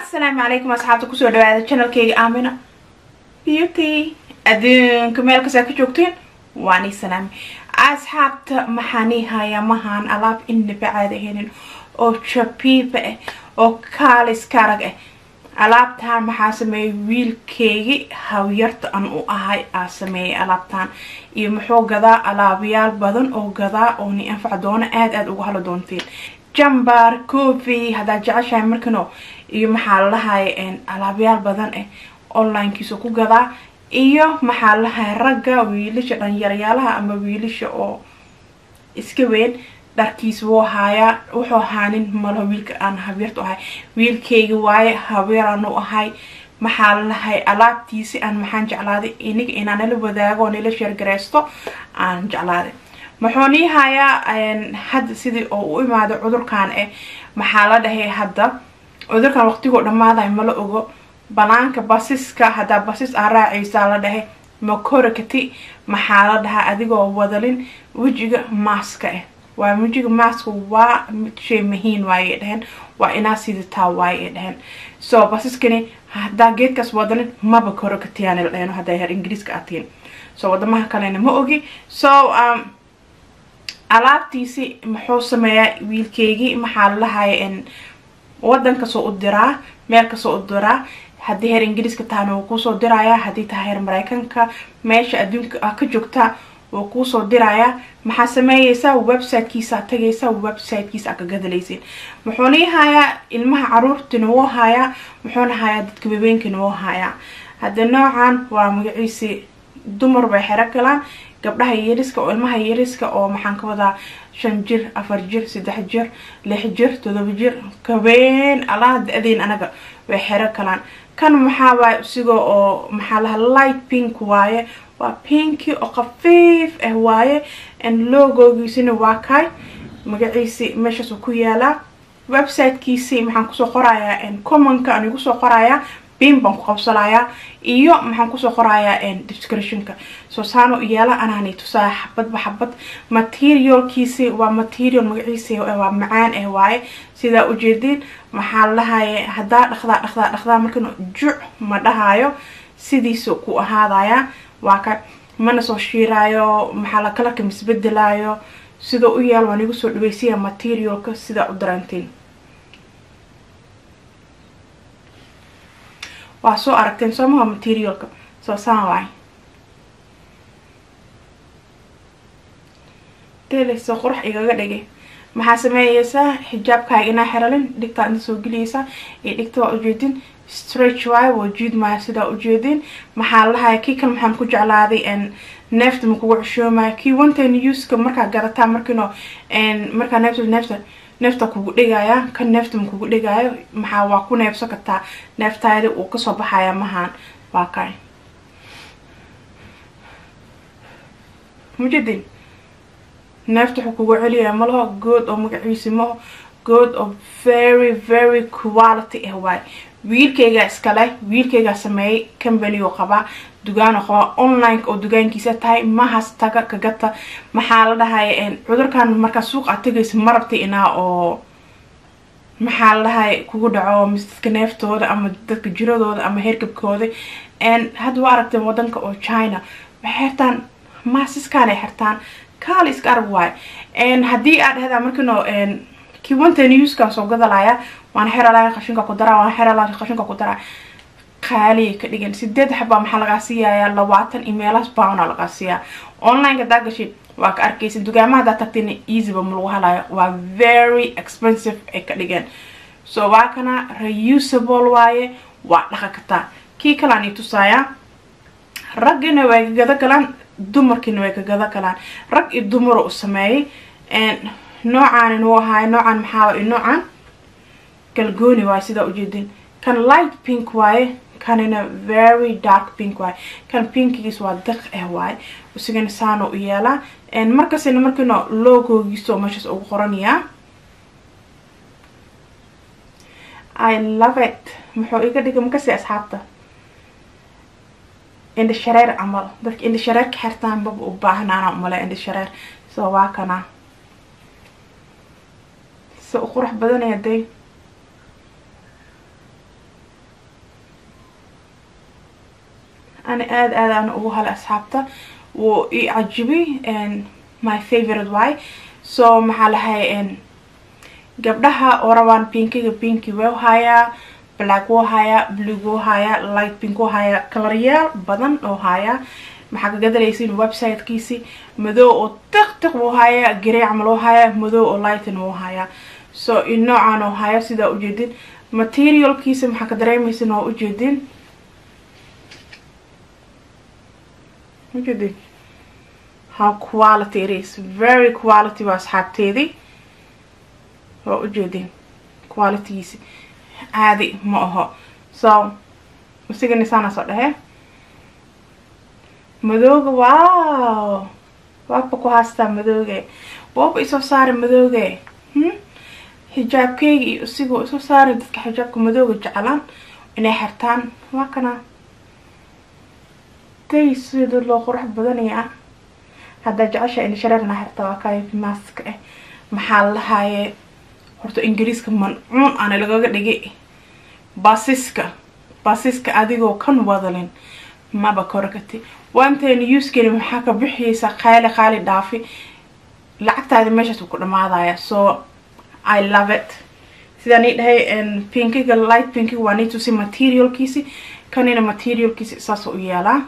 asalaamu calaykum asxaabta kusoo dhawaada channelkeyga aamina beauty adduunka meel kastaa ka joogteen waani salaami asxaabta maxaanii hayaa mahaan alaab inaba caada helin oo jabiiba ah oo kaalis karag ah alaabtaan maxaa sameeyay wiilkeygi hawyarta an u ahay aa sameeyay alaabtaan iyo muxuu gadaa alaabayaal badan oo gadaa oo ni anfac doona aada aada uga halo doonteen jambar coffy haddaad jeceshahay markano iyo maxaa lalahay alaabayaal badan ah onlinekiisa ku gadaa iyo maxaa lalahay ragga wiilasha dhalinyarayaalaha ama wiilasha oo iska weyn dharkiis wuu haayaa wuxuu haanin malaho wiilka aan habeertu ahay wiilkeyga waaye habeeraan u ahay maxaa lalahay alaabtiisi aan maxaan jeclaaday iniga inaan nala wadaago oo nala sheergareysto aan jeclaaday muxuu nii hayaa hadda sidii oo u imaado cudurkan eh maxaa la dhahay hadda cudurkan waqtigoo dhammaadayo mala ogo banaanka basiska haddaa basis aa raacaysaa la dhahay makorakati maxaa la dhahaa adigoo wadalin wejiga maaska ah waa wejiga maaska waa shay muhiin waayay dhaheen waa inaa sidataa waayay dhaheen so basiskani haddaa geedkaas wadalin maba korakatiyaana la dhaheen haddaa heer ingiriiska atiin so wadamaha kalena ma ogi so um, alaabtiisi muxuu sameeyaa wiilkeygii maxaa lalahay wadan kasoo u diraa meel kasoo u diraa haddii heer ingiriiska tahana wuu kuusoo dirayaa haddii tahay heer mareykanka meesha adduunka ah ka joogta wuu kuusoo dirayaa maxaa sameeyeysaa websitekiisa tagaysaa websitekiisa ka gadalaysin muxuuna i hayaa ilmaha caruurtina wuu hayaa muxuuna hayaa dadka waweenkana wuu hayaa hadda noocan waa magaciisi dumar bay xero galaan gabdhaha yariska oo ilmaha yariska oo maxaan ka wadaa shan jir afar jir saddex jir lix jir todoba jir kabeen alaa da-deen anaga way xero kalaan kan maxaa waay isiga oo maxaa laha light pink waaye waa pinki oo khafiif ah waaye logogiisina waa kay magaciisi meeshaas ku yaalaa websitekiisi maxaan kusoo qorayaa commonka aan igu soo qorayaa bin baan ku qabsanayaa iyo maxaan kusoo qorayaa descriptionka soo saano yaala anaani tusaa xabadba xabad materialkiisi waa material magaciisi waa macaan ah waaye sidaa ujeediin maxaa lahaye haddaa dhaqdaa dhaqdaa dhaqdaa markan juc ma dhahayo sidiisa ku ahaadaya waa ka mana soo shiiraayo maxaa la kalarka misbedelaayo sida u yaal waan igu soo dhaweysaya materialka sidaa u darantiin waa soo aragteen soomaha materialka soo saan waay teleyso qurux igaga dhigay maxaa sameeyeysaa xijaabkaaga inaa xeralin dhigtaa inta soo geliyeysaa iyo dhigta waa ujeedin stretch waayo waa jiid maayo sidaa ujeedin maxaa lahaya kii kale maxaan ku jeclaaday neefta ma kugu ceshoomaya kii onten uska markaa gadataa markiino markaa neefta neefta neefta kugu dhigaya kan neefta ma kugu dhigaayo maxaa waa ku neefso kartaa neeftaada uu kasoo baxaya mahaan waa kay mujadin neefta wuxuu kugu celiyaya malaho good oo magaciisi maho good oo very very quality ah waay wiilkeygaa iskale wiilkeygaa sameeyay company oo qabaa dugaanoo qabaa online oo dugaankiisa tahay mahas taga kagata maxaa la dhahay cudurkan markaa suuq aad tagaysa ma rabtay inaa oo maxaa la dhahay kugu dhaco mise dadka neeftooda ama dadka jiradooda ama herkabkooda hadda waa aragteen wadanka oo china waxay xirtaan maasiskaan ay xirtaan kaali iska arag waay haddii aad dhahdaa markino kii wantan newskan soo gadalaya waan xeralaya qashinka ku daraa waan xeralaya qashinka ku daraa qaaliya ka dhigan sideed xabaa maxaa lagaa siiyayaa labaatan imeelas bawna lagaa siiyaa online hadaa gashid waa ka arkaysa dugaamaha hadaa tagtina easyba ma lagu halayo waa very expensive ay ka dhigeen so waa kana reusable waaye waa dhaqa kartaa kii kalaan i tusaayaa raggina way ka gada galaan dumarkiina way ka gada galaan rag iyo dumaro u sameeyay noocan wuu ahaay noocan maxaa noocan galgooni waaye sidaa ujeedin kan light pink waaye kanina very dark pink waaye kan pinkigiis waa diq ah waaye isigana saano u yeelaa markasina markiino logogiisa oo meeshaas ugu qoranayaa i love it muxuu iga dhigay makasi asxaabta indha shareer camal dadka indha shareerka xirtaan baba u baahnaana umale indha shareer soo waa kana se u qurux badanaya day ani aada aad aan ugu halay asxaabta wuu i cajibi my favorite way so maxaa lahay gabdhaha oo rabaan pinkiga pinki wuu hayaa black wuu hayaa blue wuu hayaa light pink wuu hayaa kalaryaal badan oo hayaa maxaa ka gadalaysiin websitekiisi madow oo tiq tiq wuu hayaa garey camal wuu hayaa madow oo lightin wuu hayaa so in noocaan oo hayo sidaa ujeedin materialkiisa maxaa ka dareemaysin oo ujeedin ujeedin how quality it is very quality waa asxaabteedii waa ujeedin qualitygiisi caadi ma aho so isigani saana soo dhahe madooga wow waaba ku haastaa madooge waaba isoo saara madooge xijaabkeyga iyo isigoo isoo saara dadka xijaabka madooga jeclaan inay xirtaan waa kana day sida loo qurux badanaya haddaa jecesha in shareerna xirta waa kayo maska ah maxaa lahaaye horta ingiriiska mancuun aana lagaga dhigay basiska basiska adigoo kan wadalin maba korakati waanteena uskeni maxaa ka bixiyeysaa qaali qaali dhaafi lacagtaadi meeshaas ku dhamaadaya so i love it sidaan ii dhahay pinkiga light pinkiga waa nii tusi materialkiisi kanina materialkiisi saas u yeelaa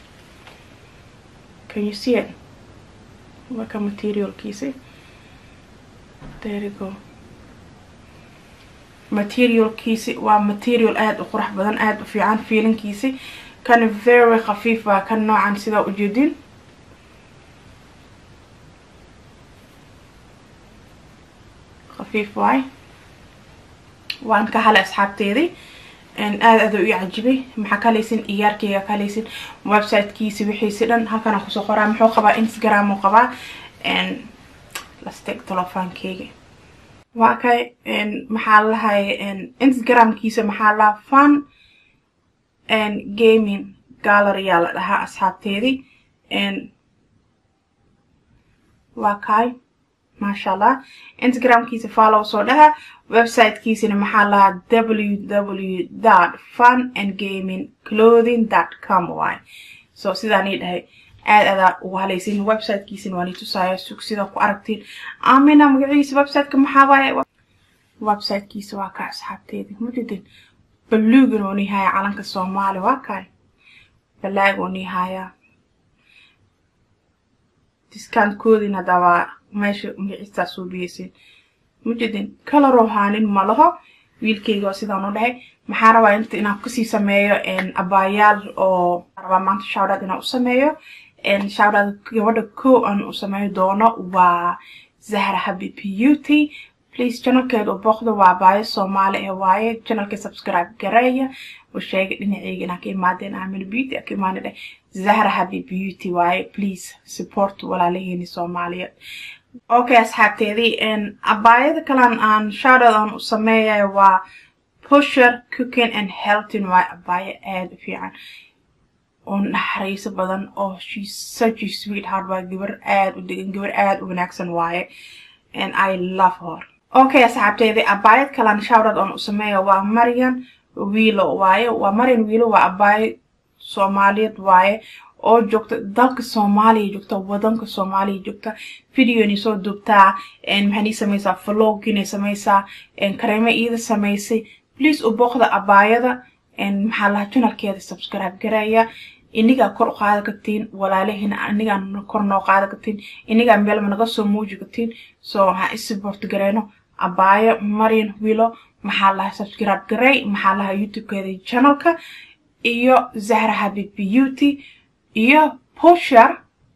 can you see it waa ka materialkiisi there you go materialkiisi waa material aada u qurux badan aada u fiican feelinkiisi kan very khafiif waa kan noocan sidaa ujeedin khafiif waay waan ka halay asxaabteedii aada aada u ii cajibay maxaa ka halaysin iyaarkeyga ka halaysin websitekiisi wixiisi dhan halkana kusoo qoraa muxuu qabaa instagram uu qabaa lasteg telefoonkeyga waa kay maxaa lahay instagramkiisa maxaa lahaa fun gaming galleryaa la dhahaa asxaabteedii waa kay maasha allah instagramkiisa follow soo dhaha websitekiisina maxaa lahaa www dot fun and gaming clothing dot com y so sidaan ii dhahay aada adaa ugu halaysin websitekiisina waan ii tusaaya sug sidaa ku aragtiin amina magaciisa websiteka maxaa waaye websitekiisa waa ka asxaabteedii mujidin baluugan oo nii haya calanka soomaali waa kay balaag oo nii hayaa discountkoodin haddaa waa meesha magaciistaa soo biyeysin mujidin kalaroo haanin ma laho wiilkeyga oo sidaan u dhahay maxaa rabaa inta inaan kasii sameeyo abaayaal oo rabaa maanta shawdad inaan u sameeyo shawdad gabadha ko aan u sameeyo doono waa zahra habi beauty please channelkeeda u booqda waa abaayo soomaali ee waaye channelka subscribe gareeya oo sheega dhinaceyga inaan ka imaadeen aamina beauty aan ka imaana dheh zahra habi beauty waaye please support walaalaheeni soomaaliyeed okay asxaabteedii abaayada kalan aan shawdad aan u sameeyayo waa pusher cooking and healthin waa abaayo aada u fiican oo naxariiso badan oo shes such a sweet heart waa gabar aada u degan gabar aada u wanaagsan waaye and i love her okay asxaabteedii abaayad kalan shawdad aan u sameeya waa marian wiilo waaye waa marian wiilo waa abaayo soomaaliyeed waaye oo joogta dalka soomaaliya joogta wadanka soomaaliya joogta videonay soo duubtaa maxaanay samaysaa vloginay samaysaa kareemo iida samaysay please u booqda abaayada maxaa lahaa janalkeeda subscribe gareeya inigaa kor u qaada kartiin walaalahina inigaa kor noo qaada kartiin inigaa meelma naga soo muuji kartiin so waxaa isupport gareyno abaayo marian wilo maxaa lahaa subscribe garey maxaa lahaa youtubekeeda channelka iyo zahra habib beauty iyo pusher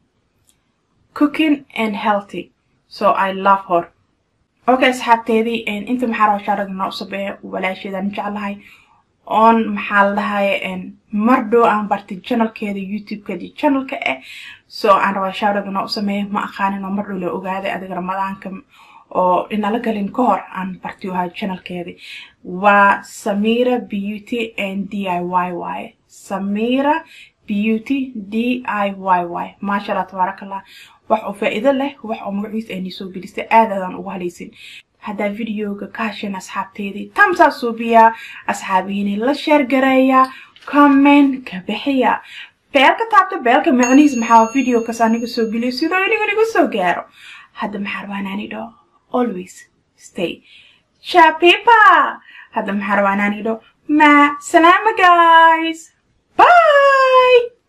cooking and healthy so i love her okay asxaabteedii inta maxaa raba shaarada noo sabeeya walaasheedaan jeclahay oon maxaa la dhahay mar dhow aan bartay channelkeeda youtubekeeda channelka ah so aan rabaa shaarada noo sameeya ma aqaanin oo mar dhow la ogaaday adiga ramadaanka oo inala galin ka hor aan bartay u ahaa channelkeedii waa samira beauty and d i y waaye samira beauty d i y y maasha allah tabaaraka allah wax oo faa-iido leh wax oo magaciisa aynii soo gelistay aad aadaan ugu halaysin haddaa videoga ka hasheen asxaabteedii tamsaa suubiyaa asxaabihiini la sheer gareeyaa comment ka bixiya beelka taabta beelka macnihiis maxaa video kas aniga soo geliyo sidoo iniga nigu soo gaaro hadda maxaa rabaa inaan idho always stay shapipa hadda maxaa rabaa inaan idho ma salaama guys bye